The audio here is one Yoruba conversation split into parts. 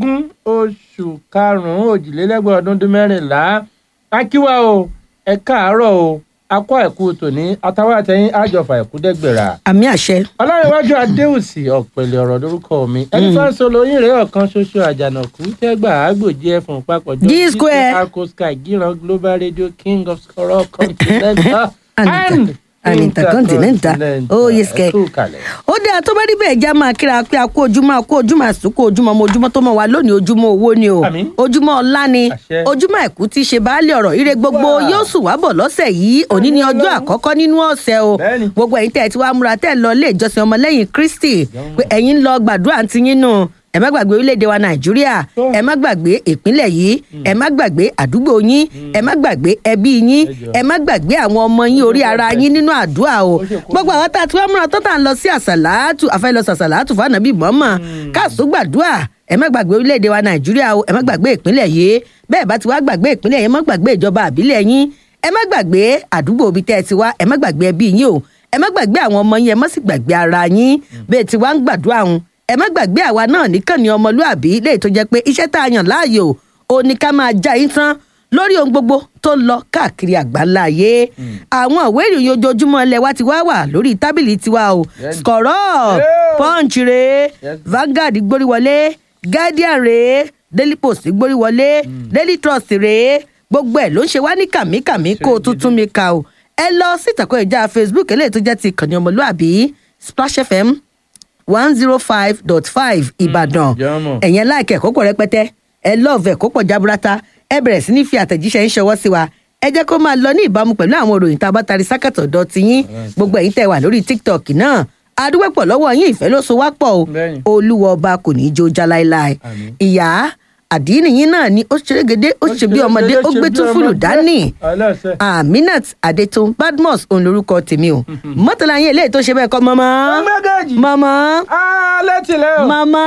kẹẹ̀ẹ́dógún oṣù karùn-ún òjìlélẹ́gbẹ̀ẹ́ ọdún dín mẹ́rìnlá akíwá o ẹ káàárọ̀ o akọ ẹ̀kú tòní àtàwọn àtẹ̀yìn àjọfà ẹ̀kú dẹ́gbẹ̀rà àmì àṣẹ. ọlọ́runwájú adéhùsì ọ̀pẹ̀lẹ̀ ọ̀rọ̀ lórúkọ mi ẹni fáṣọ lóyún rẹ̀ ọ̀kan ṣoṣo àjànàkú tẹ́gbà àgbòjì ẹ̀fọn papọ̀jọ́ G square. arco sky gíran global radio king of scorol continental And and intercontinental. Oh, yes, kẹ̀. ẹ̀kú kalẹ̀. ó dáa tó bá rí bẹ́ẹ̀ já máa kíra pé a kú ojúmọ́ a kú ojúmọ́ àsùnkú ojúmọ́ ọmọ ojúmọ́ tó mọ̀ wá lónìí ojúmọ́ owó ni o Àmín. ojúmọ́ ọlá ni Àṣẹ. ojúmọ́ àìkú tí í ṣe baálé ọ̀rọ̀ ire gbogbo Wà. yóò sùn wá bọ̀ lọ́sẹ̀ yìí òní ni ọjọ́ àkọ́kọ́ nínú ọ̀sẹ̀ o Bẹ́ẹ̀ni. gbogbo ẹ̀yin tẹ́ ẹ ti wá múra tẹ́ ẹ lọ ilé ìjọsìn ọmọlẹ́yìn kristi pé ẹ̀yin ń lọ gbàdúrà ti yín nù ẹ má gbàgbé orílẹ̀-èdè wa nàìjíríà Tó. ẹ má gbàgbé ìpínlẹ̀ yìí ẹ má gbàgbé àdúgbò yín ẹ má gbàgbé ẹbí yín jọ̀ọ́. ẹ má gbàgbé àwọn ọmọ yín orí ara yín nínú àdúrà o Ó ṣe kókó. gbogbo àwọn tá a ti wá múra tó tà ń lọ sí àsàlátù àfẹ́ lọ sàsàlátù fún ànábì mọ́mọ́ káàsó gbàdúrà ẹ má gbàgbé orílẹ̀-èdè wa nàìjíríà o ẹ má gbàgbé ìpínlẹ̀ yìí bẹ́ẹ̀ bá ti wá gbàgbé ìpínlẹ̀ yìí ẹ má gbàgbé ìjọba àbílẹ̀ yín ẹ má gbàgbé àdúgbò ibi tẹ́ ẹ ti wá ẹ má gbàgbé ẹbí yín o ẹ má gbàgbé àwọn ọmọ yín ẹ má sì gbàgbé ara yín bẹ́ẹ̀ ti wá ń gbàdúrà ń ẹ má gbàgbé àwa náà nìkan ni ọmọlúàbí léyìí tó jẹ́ pé iṣẹ́ tá a yàn láàyò ò ní ká máa já yín tán lórí ohun gbogbo tó ń lọ káàkiri àgbáńlá ayé àwọn ìwé ìròyìn ojoojúmọ́ ilẹ̀ wa ti wá wà lórí tábìlì tiwa o Yes. skọ̀rọ̀ Yeah. punch rèé Yes. Vanguard gbórí wọlé Guardian rèé Daily Post gbórí wọlé Daily Trust rèé gbogbo ẹ̀ ló ń ṣe wá ní kàmíkàmí kó o tún tún mi kà o ẹ lọ sí ìtàkùn ìjà Facebook eléyìí tó jẹ́ ti ìkànnì ọmọlúàbí Splash FM one zero five dot five Ìbàdàn jọmọ. ẹ̀yẹn láìka ẹ̀kọ́ pọ̀ rẹpẹtẹ ẹ lọ́ọ̀fù ẹ̀kọ́ pọ̀ jaburata ẹ bẹ̀rẹ̀ sí ní fi àtẹ̀jíṣẹ́ ń ṣọwọ́ sí wa ẹ jẹ́ kó máa lọ ní ìbámu pẹ̀lú àwọn òròyìn tá a bá tari sákàtọ̀ dọ̀ ti yín gbogbo ẹ̀yin tẹ́ wà lórí tiktok náà adúpẹ́pọ̀ lọ́wọ́ yín ìfẹ́ ló so wá pọ̀ o Bẹ́ẹ̀ni. olúwa ọba kò ní í jó já láéláé Àmín. ìyá àdínì yín náà ni ó ṣerégedé ó ṣe bí ọmọdé ó gbé tún fúlù dání ọlọ́sẹ̀. aminat adetun badmus òun lorúkọ tèmi o mọ́tàlá yín eléyìí tó ṣe bẹ́ẹ̀ kọ́ mọ́mọ́ ọgbẹ́gẹ́jì. mọ́mọ́ alẹ́ tilẹ̀ o. mama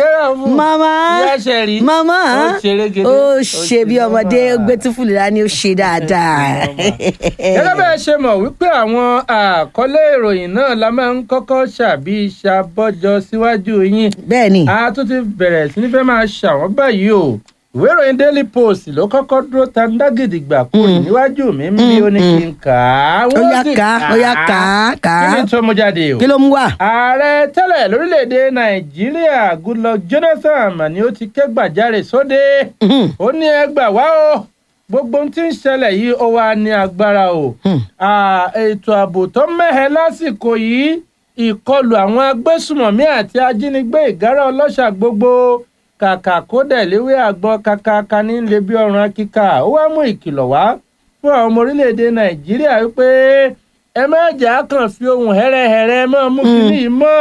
mama ìyá ṣẹ̀rí. mama ó ṣeré gèdè. ó ṣe bí ọmọdé ó gbé túfúlù dání ó ṣe dáadáa. gẹ́gẹ́ bẹ́ẹ̀ ṣe mọ̀ wípé àwọn àkọlé ìròyìn náà la máa ń kọ́kọ́ ṣàbí ṣàbọ́jọ síwájú yín. bẹ́ẹ̀ ni a tún ti bẹ̀rẹ̀ sí ní fẹ́ máa ṣàwọ́n báyìí o ìwé ìròyìn daily post ló kọ́kọ́ dúró tandágìdìgbà kúrò níwájú mi ń bí ó ní kí n kà á. ó yá ká ó yá ká ká kí ni tó mú jáde o. kí ló mú wá. ààrẹ tẹ́lẹ̀ lórílẹ̀‐èdè nàìjíríà goodluck jonathan mà ni ó ti ké gbàjarè sóde ó ní ẹ gbà wá o gbogbo ohun tí ń ṣẹlẹ̀ yìí ó wà ní agbára o À, ètò ààbò tó mẹ́hẹ lásìkò yìí ìkọlù àwọn agbésùmọ̀mí àti ajínigbé ìgárá ọlọ́ṣà gbogbo kàkà kó dẹ̀ léwé àgbọn kàkàkà ní lè bí ọrùn akíkà ó wá mú ìkìlọ̀ wá fún àwọn ọmọ orílẹ̀-èdè nàìjíríà wípé ẹ má jà á kàn fi ohun hẹ́rẹ́hẹ́rẹ́ mọ́ mú kínní yìí mọ́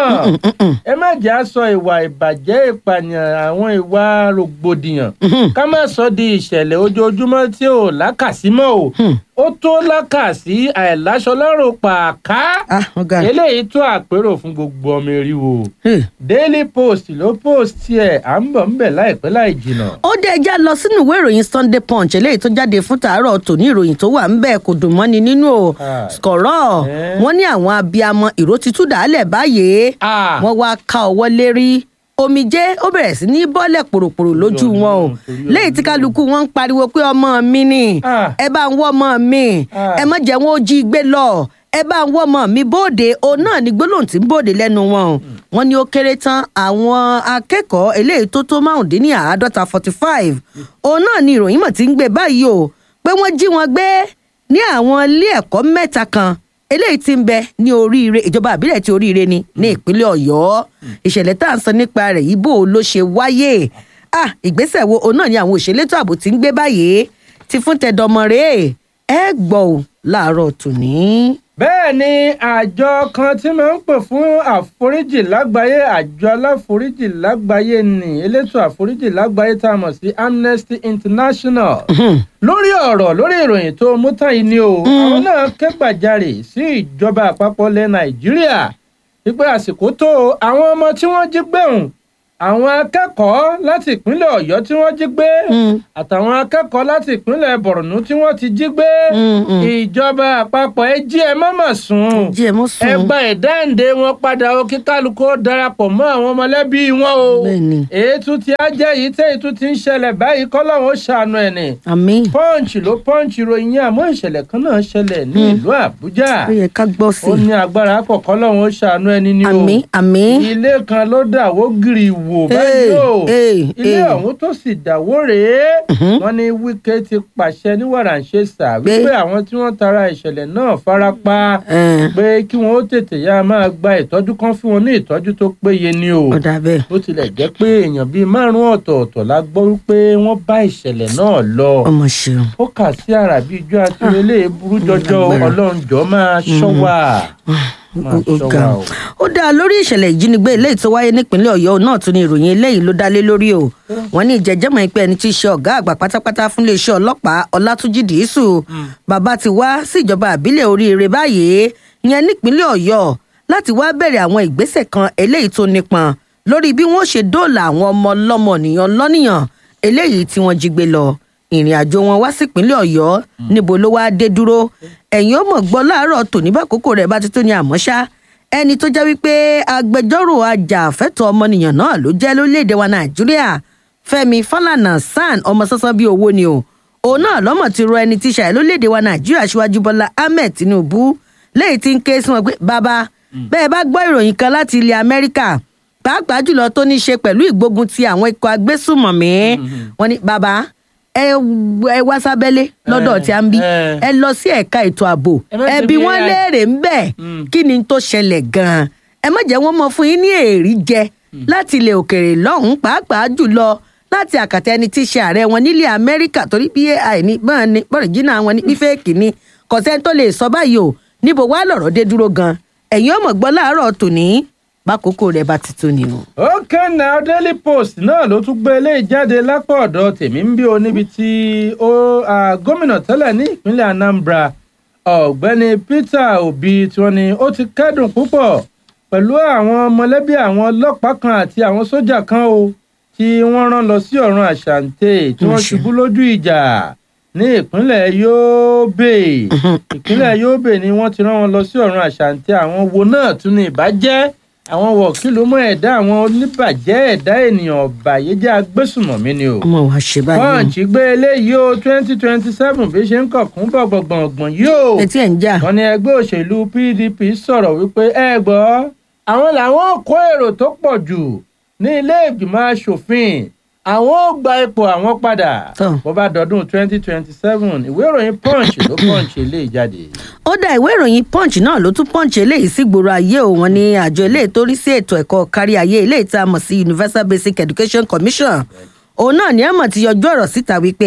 ẹ má jà á sọ ìwà ìbàjẹ́ ìpànìyàn àwọn ìwà rògbòdìyàn ká má sọ di ìṣẹ̀lẹ̀ ojoojúmọ́ tí ò lákàsí mọ́ o ó tó lákàsí àìláṣọ lọ́rùn pàákà ah ọ̀gá eléyìí tó àpérò fún gbogbo ọmọ eriwo Hmm. daily post ló post ẹ̀ à ń bọ̀ ń bẹ̀ láìpẹ́ láì jìnnà. ó dé ẹjá lọ sínú ìwé ìròyìn sunday punch eléyìí tó jáde fún tàárọ̀ tòní ìròyìn tó wà ń bẹ̀ kò dùn mọ́ni nínú o Ah. skọ̀rọ̀ Eh. wọ́n ní àwọn abiyamọ ìró ti tú dàálẹ̀ báyìí Ah. wọ́n wá ká ọwọ́ lérí omijé ó bẹ̀rẹ̀ sí ní bọ́lẹ̀ pòròpòrò lójú Ọlọ́run, wọn o torí léyìí tí kálukú wọn ń pariwo pé ọmọ mi ni Ah. ẹ bá ń wọ́ ọmọ mi Ah. ẹ má jẹ́ wọn ó jí gbé lọ ẹ bá ń wọ́ ọmọ mi bóde òun náà ni gbólóhùn tí ń bòde lẹ́nu wọn o wọ́n ní ó kéré tán àwọn akẹ́kọ̀ọ́ eléyìí tó tó márùndínláàádọ́ta forty five òun náà ni ìròyìn mọ̀ tí ń gbé báyìí o pé wọ́n jí wọn gbé ní àwọn ilé ẹ̀kọ́ mẹ́ta kan eléyìí tí ń bẹ ní oríire ìjọba àbílẹ̀ tí oríire ni ní ìpínlẹ̀ ọ̀yọ́ ìṣẹ̀lẹ̀ tá à ń sọ nípa rẹ̀ yìí bó o ló ṣe wáyé ah ìgbésẹ̀ wo òun náà ni àwọn òṣèlétò ààbò ti ń gbé báyìí ti fún tẹdọmọ rèé ẹ gbọ́ ò láàárọ̀ tòní. bẹ́ẹ̀ ni àjọ kan tí máa ń pè fún àforíjì lágbàáyé àjọ aláforíjì lágbàáyé ni elétò àforíjì lágbàáyé tá a mọ̀ sí amnesty international lórí ọ̀rọ̀ lórí ìròyìn tó mú tán yìí ni o àwọn náà ké gbàjarè sí ìjọba àpapọ̀ ilẹ̀ nàìjíríà wípé àsìkò tó àwọn ọmọ tí wọ́n jí gbẹ̀hùn àwọn akẹ́kọ̀ọ́ láti ìpínlẹ̀ ọ̀yọ́ tí wọ́n jí gbé Mm. àtàwọn akẹ́kọ̀ọ́ láti ìpínlẹ̀ borno tí wọ́n ti jí gbé Mm, mm. ìjọba àpapọ̀ ẹ jí ẹ mọ́mọ́ sùn jí ẹ mọ́ ẹ sùn. gba ìdáǹdè wọn padà o kí kálukú ó darapọ̀ mọ́ àwọn mọ̀lẹ́bí wọn o Bẹ́ẹ̀ni. ètò tí a jẹ́ yìí tẹ́ ètò tí ń ṣẹlẹ̀ báyìí kọ́lọ́hún ó ṣàánú ẹ̀ ní àmín. pọ́ǹchì ló pọ́ǹchì ròyìn yẹn àmọ́ ìṣẹ̀lẹ̀ kan náà ṣẹlẹ̀ ní ìlú àbújá ó yẹ ká gbọ́ sí ó i. ní agbára pọ̀ kọ́lọ́hún ó ṣàánú ẹni ní o àmín àmín. ilé kan ló dàwó gírì wò báyìí o Hey, ilé hey. ọ̀hún tó sì dàwó rèé wọ́n ní wíkẹ́ ti pàṣẹ ní wàràǹṣeṣà wípé àwọn tí wọ́n tara ìṣẹ̀lẹ̀ náà farapa Ẹ̀, pé kí wọn ó tètè yá máa gba ìtọ́jú kan fún wọn ní ìtọ́jú tó péye ni o ó dà bẹ́ẹ̀. bó tilẹ̀ jẹ́ pé èèyàn bíi márùn-ún ọ̀tọ̀ọ̀tọ̀ la gbọ́ wípé wọ́n bá ìṣẹ̀lẹ̀ náà lọ ọmọ ṣeun. ó kà sí ara bíi ijó àti ilé burú jọjọ Lágbára. ọlọ́run jọ máa ṣọ́ wa máa ó ṣọ́ ga wa ọ. o. ó dáa lórí ìṣẹ̀lẹ̀ ìjínigbé eléyìí tó wáyé nípínlẹ̀ ọ̀yọ́ náà tún ní ìròyìn eléyìí ló dá lé lórí o wọ́n ní ìjẹ́jẹ́mọ̀ pé ẹni tí í ṣe ọ̀gá àgbà pátápátá fún iléeṣẹ́ ọlọ́pàá ọlátúnjì dìísù bàbá ti wá sí ìjọba àbílẹ̀ oríire báyìí ìyẹn nípínlẹ̀ ọ̀yọ́ láti wá bẹ̀rẹ̀ àwọn ìgbésẹ̀ kan eléyìí tó nípọn lórí bí wọ́n ṣe dóòlà àwọn ọmọ ọlọ́mọ nìyàn lọ́nìyàn eléyìí tí wọ́n jí gbé lọ ìrìn àjò wọn wá sípínlẹ̀ ọ̀yọ́ níbo ló wáá dé dúró ẹ̀yin ó mọ̀ gbọ́ láàárọ̀ tòní bá kókó rẹ̀ bá ti tó ní àmọ́ ṣá ẹni tó jẹ́ wípé agbẹjọ́rò ajàfẹ́tọ̀ọ́ ọmọnìyàn náà ló jẹ́ lórílẹ̀‐èdè wa nàìjíríà fẹ́mi fálànà san ọmọ sánsan bíi owó ni o òun náà lọ́mọ̀ ti rọ ẹni tí ṣàì lórílẹ̀‐èdè wa nàìjíríà síwájú bọ́lá ahmed tinubu lẹ́yìn tí ń ké sí wọn pé bàbá bẹ́ẹ̀ bá gbọ́ ìròyìn kan láti ilẹ̀ amẹ́ríkà pàápàá jùlọ tó ní í ṣe pẹ̀lú ìgbógun ti àwọn ikọ̀ agbésùmọ̀mí wọn ni bàbá ẹ ẹ wá sábẹ́lé lọ́dọ̀ tí a ń bí Eh. ẹ lọ sí ẹ̀ka ètò ààbò Ẹ má ṣe ẹbí bí wọn AI. léèrè ń bẹ̀ Mm. kí ni tó ṣẹlẹ̀ gan-an ẹ má jẹ́ wọ́n mọ fún yín ní èrí jẹ láti ilẹ̀ òkèèrè lọ́hùn-ún pàápàá jùlọ láti àkàtà ẹni tí í ṣe ààrẹ wọn nílẹ̀ amẹ́ríkà torí bí ai ní bọ́n ni bọ́rìjìnà wọn ní bí fẹ́ẹ̀kì ni kọ̀sẹ́ tó lè sọ báyìí o níbo wá lọ̀rọ̀ dé dúró gan ẹ̀yin ọmọ gbọ́ láàárọ̀ tòní bákòókò rẹ̀ bá ti tó ni o. okay now daily post náà ló tún gbé eléyìí jáde lápá ọ̀dọ̀ tèmi ń bí o níbi tí ó ah, gómìnà tẹ́lẹ̀ ní ìpínlẹ̀ anambra ọ̀gbẹ́ni peter obi tí wọ́n ní ó ti kẹ́dùn púpọ̀ pẹ̀lú àwọn mọ̀lẹ́bí àwọn ọlọ́pàá kan àti àwọn sójà kan o tí wọ́n rán lọ sí ọ̀run àṣàǹtẹ̀ tí wọ́n Àṣẹ. ṣubú lójú ìjà ní ìpínlẹ̀ yobe ìpínlẹ̀ yobe ni wọ́n ti rán wọn lọ sí ọ̀run àṣàǹtẹ̀ àwọn wo náà tún ní ìbàjẹ́ àwọn wọ̀kìlú mọ́ ẹ̀dá àwọn oníbàjẹ́ ẹ̀dá ènìyàn ọ̀bàyéjẹ́ agbésùmọ̀mí ni o ọmọ wa ṣe báyìí punch gbé eléyìí o twenty twenty seven bí ṣe ń kọ̀kún bọ̀ gbọ̀ngbọ̀ngbọ̀n yìí o etí ẹ̀ ń jà wọ́n ní ẹgbẹ́ òṣèlú pdp sọ̀rọ̀ wípé ẹ gbọ́ àwọn làwọn kó èrò tó pọ̀ jù ní ilé ìgbìmọ̀ asòfin àwọn ò gba ipò àwọn padà Tọ́. bó bá dọdún twenty twenty seven ìwé ìròyìn punch ló punch eléyìí jáde. ó dá ìwé ìròyìn punch náà ló tún punch eléyìí sí gbòòrò ayé o wọn ní àjọ eléyìí tó rí sí ètò ẹ̀kọ́ kárí ayé eléyìí tá a mọ̀ sí universal basic education commission òun náà ní àmọ̀ ti yọjú ọ̀rọ̀ síta wípé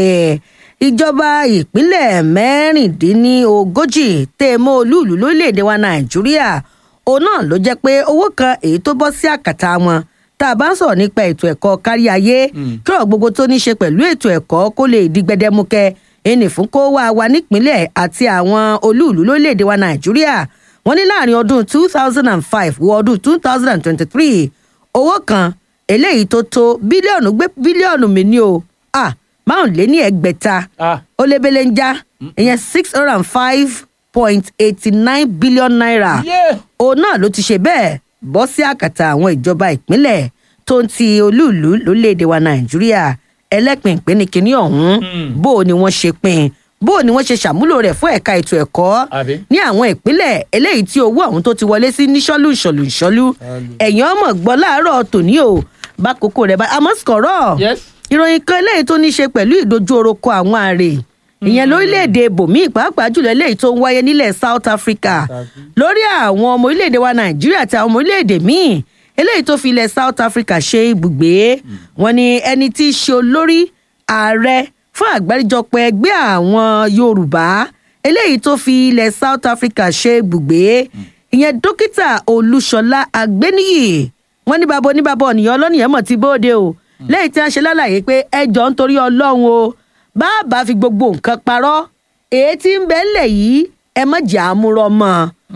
ìjọba ìpínlẹ̀ mẹ́rìndínlógójì tẹ́ mọ́ olúùlú lórílẹ̀‐èdè wa nàìjíríà òun náà ló jẹ́ pé owó kan èyí tó bọ́ sí àkàtà wọn tá a bá ń sọ̀rọ̀ nípa ètò ẹ̀kọ́ kárí ayé kí ọ̀rọ̀ gbogbo tó ní í ṣe pẹ̀lú ètò ẹ̀kọ́ kó lè di gbẹdẹmukẹ ẹnì fún kó wá wa nípínlẹ̀ àti àwọn olúùlú lórílẹ̀‐èdè wa nàìjíríà wọ́n ní láàrin ọdún two thousand and five wọ ọdún two thousand and twenty-three owó kan eléyìí tó tó bílíọ̀nù gbé bílíọ̀nù mi ní o ah márùn lé ní ẹgbẹ̀ta ah ó lébélé ń já ìyẹn six hundred and five point eighty nine billion naira yeah. òun náà ló ti ṣe bẹ́ẹ̀ bọ́ sí àkàtà àwọn ìjọba ìpínlẹ̀ tó ń ti olúùlú lórílẹ̀‐èdè wa nàìjíríà ẹlẹ́pìnpín ní kinní ọ̀hún Hmm. bó o ni wọ́n ṣe pín bó o ni wọ́n ṣe ṣàmúlò rẹ̀ fún ẹ̀ka ètò ẹ̀kọ́ àbí. ní àwọn ìpínlẹ̀ eléyìí tí owó ọ̀hún tó ti wọlé sí níṣọ́lù ìṣọ̀lù ìṣọ́lù ẹ̀yìn ọmọ gbọ́ láàárọ̀ tòní o bá kókó rẹ̀ bá àmọ́ sọ̀rọ̀ yes. ìròyìn kan eléyìí tó ní í ṣe pẹ̀lú ìdojú oroko àwọn àrè ìyẹn lórílẹ̀‐èdè bòmí pàápàá jùlọ eléyìí tó ń wáyé nílẹ̀ south africa lórí àwọn ọmọ orílẹ̀‐èdè wa nàìjíríà àti àwọn ọmọ orílẹ̀‐èdè míì eléyìí tó fi ilẹ̀ south africa ṣe ibùgbé wọn ni ẹni tí í ṣe olórí ààrẹ fún àgbáríjọpọ̀ ẹgbẹ́ àwọn yorùbá eléyìí tó fi ilẹ̀ south africa ṣe ibùgbé ìyẹn dókítà olúṣọlá àgbéníyì wọn ní bàbá oníbàbá ọ̀nìyàn ọlọ́nìyàn mọ̀ ti bóde o lẹ́yìn tí wọ́n ṣe lálàyé pé ẹjọ́ nítorí ọlọ́run o bàbá fi gbogbo nǹkan parọ́ èyí tí ń bẹ ńlẹ̀ yìí ẹ má jà á múrọ́ mọ́ ọ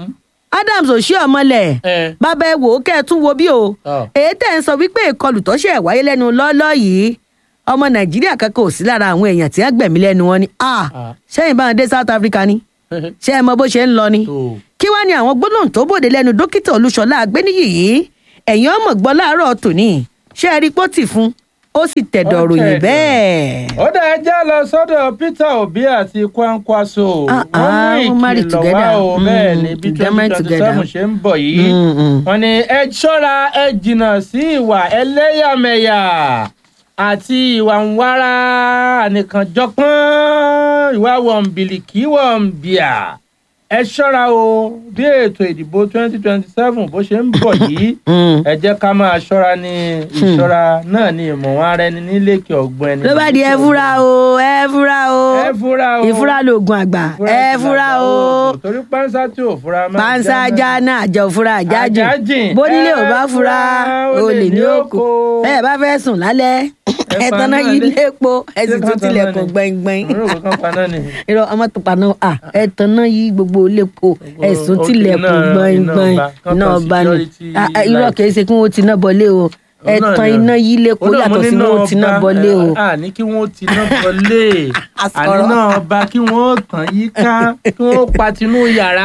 adams òṣì ọmọlẹ̀ ẹ bàbá ẹ wò ó kẹ́ ẹ tún wo bí o Ọ. èyí tẹ̀ ń sọ wípé ìkọlù tó ṣe wáyé lẹ́nu lọ́ọ́lọ́ yìí ọmọ nàìjíríà kankan ò sí lára àwọn èèyàn tí wọ́n gbẹ̀mí lẹ́nu wọn ni ah Ah. sẹ́yìn báwọn dé south africa ni ṣé ẹ mọ bó ṣe ń lọ ni tó kí wàá ní àwọn gbólóhùn tó bòde lẹ́nu dókítà olúṣọlá àgbéníyì yìí ẹ̀yin ọmọ gbọ́ láàárọ̀ tòní ṣé ẹ rí pọ́tì fún ó sì tẹ̀dọ̀ Ó ròyìn tẹ̀dọ̀. bẹ́ẹ̀. ó dá ẹjẹ́ lọ sọ́dọ̀ peter obi àti kwankwaso Ah, ah, wọ́n wọ́n mú marry ìkìlọ̀ wá together. o Mm, bẹ́ẹ̀ ni bí they marry twenty twenty seven together. ṣe ń bọ̀ yìí Mm, mm. wọ́n ní ẹ ṣọ́ra ẹ jìnnà sí ìwà ẹlẹ́yàmẹ̀yà àti ìwà ń wára ànìkànjọpọ́n ìwà wọ̀nbìlìkì wọ̀nbìà ẹ ṣọ́ra o bí ètò ìdìbò twenty twenty seven bó ṣe ń bọ̀ yìí Mm. ẹ jẹ́ ká máa ṣọ́ra ní ìṣọ́ra náà ní ìmọ̀wọ́n ara ẹni nílékè ọ̀gbọ́n ẹni. ló bá di ẹ fúra o ẹ fúra o ẹ fúra o ìfúra lóògùn àgbà ẹ fúra o torí pánsá tí ò fura máa panṣá jáná àjọ fúra àjájìn Àjájìn. bónílé ò bá Ẹ fúra fura, olè ní òkò oko. bẹ́ẹ̀ bá fẹ́ sùn lálẹ́ Ẹ ẹ pa tanná náà yí lé. lépo ẹ sì Ṣé tún kan tanná tilẹ̀kùn ni? gbẹ̀ngbẹ̀ng Mo rò pé kán paná ni. irọ́ ọmọ tó paná à ẹ tanná yí gbogbo lépo ẹ sùn òkè tilẹ̀kùn náà, gbẹ̀ngbẹ̀ng iná ọba, kán náà tan bá ní security Ah, ah, irọ́ light. kìí ṣe kí wọ́n ti ná bọlé o ẹ Òun náà tan ni. iná yí lépo Ó náà mo yàtọ̀ ní sí náà wọ́n ti ná ọba, bọlé o. ẹ, à ní kí wọ́n ti ná bọlé àní Àsọ̀rọ̀. náà ọba kí wọ́n tàn yíká kí wọ́n patinú yàrá.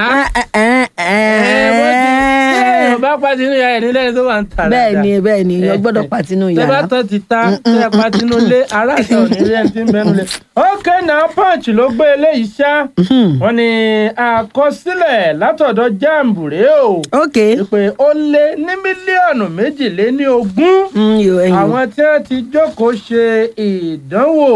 Ẹ, wọ́n ti- ṣé èèyàn bá patinú yàrá ẹ̀ nílẹ̀ tó wà ń tà bẹ́ẹ̀ dáadáa? ni bẹ́ẹ̀ ni èèyàn gbọ́dọ̀ Eh, patinú tẹ bá yàrá. tán ti ta tẹ patinú lé aráàlú òní rí ẹni tí ń bẹnu lé. ókè náà punch ló gbé eléyìí ṣá wọ́n ní àkọsílẹ̀ látọ̀dọ̀ jamb rèé o ok pé ó lé ní mílíọ̀nù méjìléní ogún Mm, yo, ẹyin o. àwọn tí wọ́n ti jókòó ṣe ìdánwò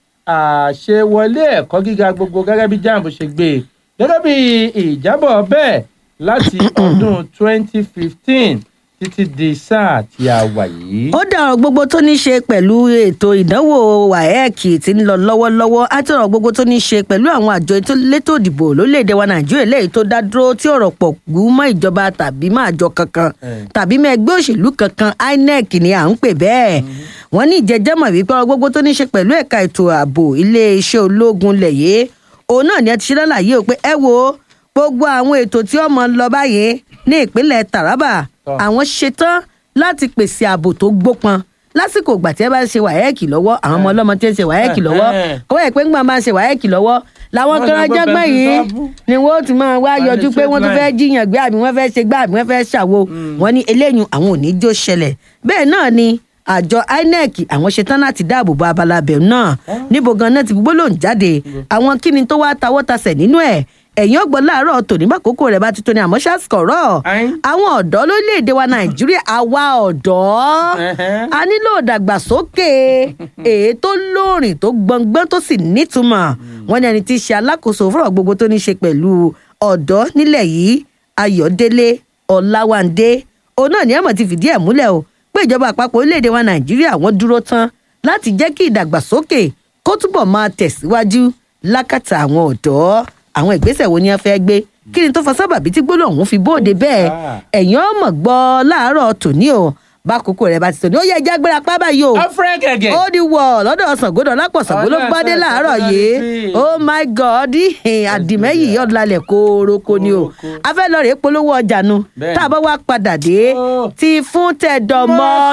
àṣewọlé ẹ̀kọ́ gíga gbogbo gẹ́gẹ́ bí jamb ṣe gbé e. gẹ́gẹ́ bí ìjábọ̀ bẹ́ẹ̀ láti ọdún 2015 títí di sáà tí a wà yìí. ó dá ọ̀rọ̀ gbogbo tó ní ṣe pẹ̀lú ètò ìdánwò waec tí ń lọ lọ́wọ́lọ́wọ́ àti ọ̀rọ̀ gbogbo tó ní ṣe pẹ̀lú àwọn àjọ ètò elétò ìdìbò lórílẹ̀‐èdè wa nàìjíríà lẹ́yìn tó dá dúró tí ọ̀rọ̀ pọ̀ gbú mọ́ ìjọba tàbí mọ́ àjọ kankan Eh. tàbí mọ́ ẹgbẹ́ òṣèlú kankan inec ni à ń pè bẹ́ẹ̀ wọ́n ní ìjẹ́jẹ́mọ̀ wípé ọ̀rọ̀ gbogbo tó ní ṣe pẹ̀lú ẹ̀ka ètò ààbò iléeṣẹ́ ológun lẹ̀yẹ́ òun náà ni ẹ ti ṣe lálàyé o pé ẹ wo gbogbo àwọn ètò tí ó mọ lọ báyìí ní ìpínlẹ̀ taraba Tọ́. àwọn ṣetán láti pèsè ààbò tó gbópọn lásìkò ìgbà tí ẹ bá ń ṣe wáyẹ́ẹ̀kì lọ́wọ́ àwọn ọmọ ọlọ́mọ tí ń ṣe wáyẹ́ẹ̀kì lọ́wọ́ Eh. kọ́wọ́ ẹ̀ pé ńgbà máa ń ṣe wáyẹ́ẹ̀kì lọ́wọ́ làwọn Wọ́n kan lọ gbọ́ jẹ́gbọ́n pẹ̀lú yìí sábú. ni wọ́n ó ti máa wá Wọ́n yọjú ní pé wọ́n tún straight fẹ́ jiyàn gbé àbí wọ́n fẹ́ ṣe gbá àbí wọ́n fẹ́ ṣàwo wọ́n ní eléyìí àwọn ò ní jó ṣẹlẹ̀ bẹ́ẹ̀ náà ni àjọ inec àwọn ṣetán láti dáàbò bo abala abẹ̀rù náà níbo gan náà ti gbólóhùn jáde àwọn kíni tó wá tawọ́ tasẹ̀ nínú ẹ̀ ẹ̀yìn ọgbọ́n láàárọ̀ tòní bákòókò rẹ̀ bá ti tó ní àmọ́ ṣàṣkọ̀rọ̀ Ayin. àwọn ọ̀dọ́ lórílẹ̀‐èdè wa nàìjíríà àwa ọ̀dọ́ Ẹhẹ́. a nílò ìdàgbàsókè èyí tó lóòrìn tó gbọngbọ́n tó sì nítumọ̀ wọn ní ẹni tí í ṣe alákòóso fúnra gbogbo tó ní í ṣe pẹ̀lú ọ̀dọ́ nílẹ̀ yìí ayọ̀délé ọ̀làwándé òun náà ní ẹ̀mọ̀ ti fìdí ẹ̀ múlẹ̀ o pé ìjọba àpapọ̀ orílẹ̀‐èdè wa nàìjíríà wọ́n dúró tán láti jẹ́ kí ìdàgbàsókè kó túbọ̀ máa tẹ̀síwájú lákàtà àwọn ọ̀dọ́ àwọn ìgbésẹ̀ wo ni wọ́n fẹ́ gbé kí ni tó fa sábàbí tí gbólóhùn ọ̀hún fi bóde bẹ́ẹ̀ ẹ̀yìn ọmọ gbọ́ láàárọ̀ tòní o bákòókò rẹ̀ bá ti tòní ó yẹ ẹja gbéra pábà yìí o afrẹ gẹgẹ. ó di wọ̀ lọ́dọ̀ ṣàngódọ̀ lápọ̀ ṣàngó ló Ọ̀dọ̀ gbádé Ṣàngó láàárọ̀ ló yìí sí. oh my god ìhìn àdìmẹ́yì ọ̀dàlẹ̀ kóróko ni o Kóróko. a fẹ́ lọ rèé polówó ọjà nu Bẹ́ẹ̀ni. tá a bá wá padà dé Oh. ti fún tẹ̀dọ̀mọ́ Mọ́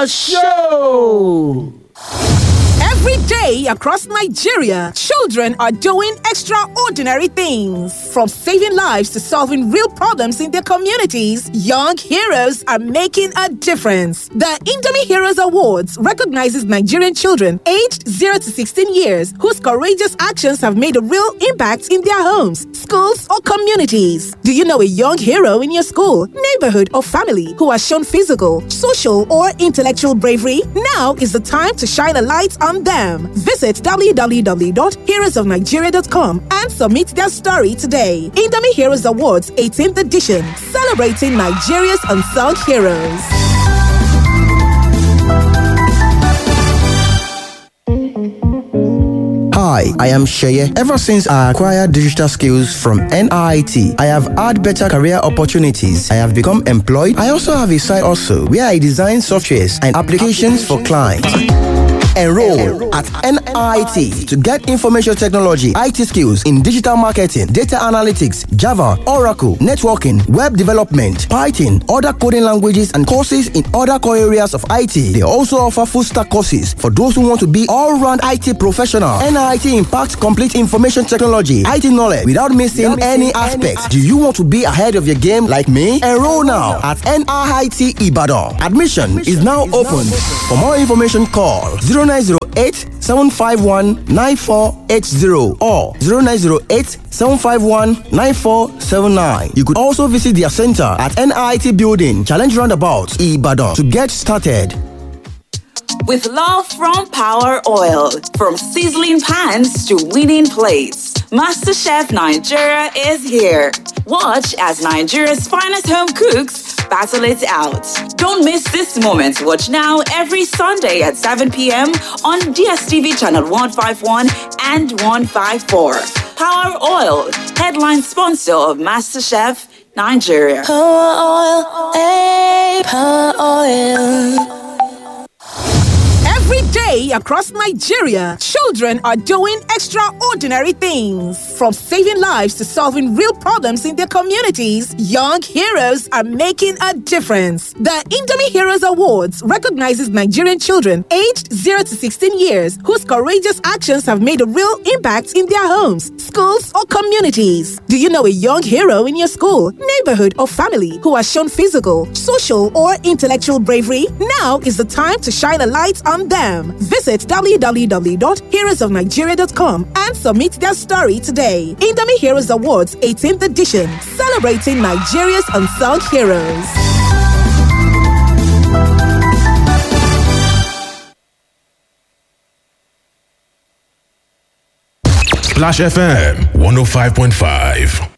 ṣó. Every day across Nigeria, children are doing extraordinary things. From saving lives to solving real problems in their communities, young heroes are making a difference. The Indomie Heroes Awards recognizes Nigerian children aged 0 to 16 years whose courageous actions have made a real impact in their homes, schools, or communities. Do you know a young hero in your school, neighborhood, or family who has shown physical, social, or intellectual bravery? Now is the time to shine a light on them. Visit www.heroesofnigeria.com and submit their story today. Indomie Heroes Awards 18th edition, celebrating Nigeria's unsung heroes. Hi, I am Sheye. Ever since I acquired digital skills from NIT, I have had better career opportunities. I have become employed. I also have a side also where I design softwares and applications for clients. Enroll at NIT to get information technology, IT skills in digital marketing, data analytics, Java, Oracle, networking, web development, Python, other coding languages, and courses in other core areas of IT. They also offer full stack courses for those who want to be all round IT professional. NIT impacts complete information technology, IT knowledge without missing any aspects. Do you want to be ahead of your game like me? Enroll now at NIT Ibadan. Admission is now open. For more information, call 0908 751 9480 or 0908 751 9479. You could also visit their center at NIT Building, Challenge Roundabout, Ibadan to get started. With love from Power Oil, from sizzling pans to winning plates, MasterChef Nigeria is here. Watch as Nigeria's finest home cooks battle it out. Don't miss this moment. Watch now every Sunday at 7 p.m. on DSTV channel 151 and 154. Power Oil, headline sponsor of MasterChef Nigeria. Every day across Nigeria, children are doing extraordinary things. From saving lives to solving real problems in their communities, young heroes are making a difference. The Indomie Heroes Awards recognizes Nigerian children aged 0 to 16 years whose courageous actions have made a real impact in their homes, schools, or communities. Do you know a young hero in your school, neighborhood, or family who has shown physical, social, or intellectual bravery? Now is the time to shine a light on them. Visit www.heroesofnigeria.com and submit their story today. Indomie Heroes Awards 18th edition, celebrating Nigeria's unsung heroes. Splash FM 105.5.